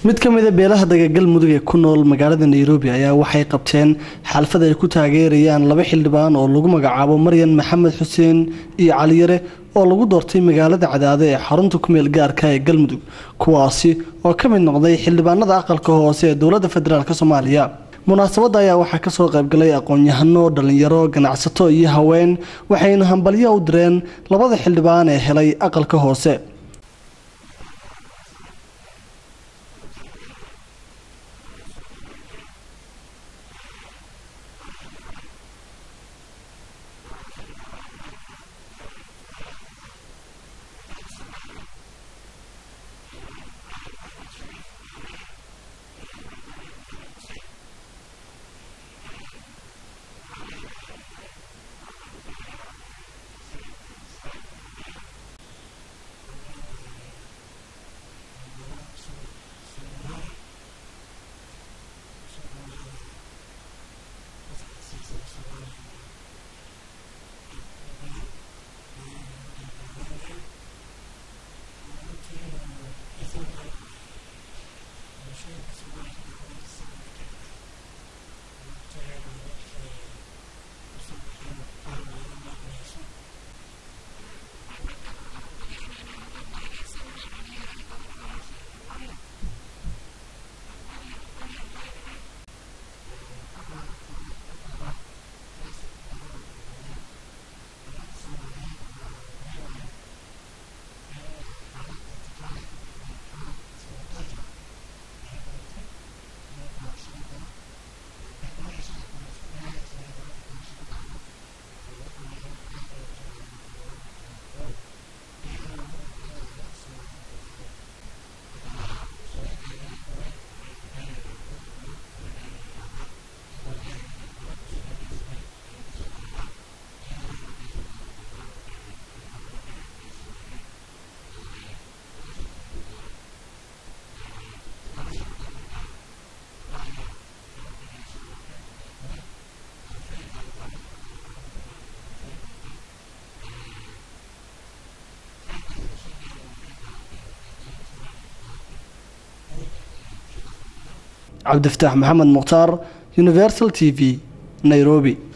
mid ka mida beelaha dagagalmudug ee ku nool magaalada nairobi ayaa waxay qabteen xalfad ay ku taageerayaan laba xildhibaan oo lagu magacaabo maryan maxamed xuseen iyo caliyare oo lagu doortay magaalada cadaade ee xarunta kumeel gaarka ee galmudug kuwaasi oo ka mid noqday xildhibaanada aqalka hoose ee dowladda federaalk soomaaliya munaasabadda ayaa waxaa kasoo qaybgalay aqoon-yahano dhalinyaro ganacsato iyo haween waxayna hambalyo u direen labada xildhibaan ee helay aqalka hoose cabdifataax maxamed mukhtaar universal t v nairobi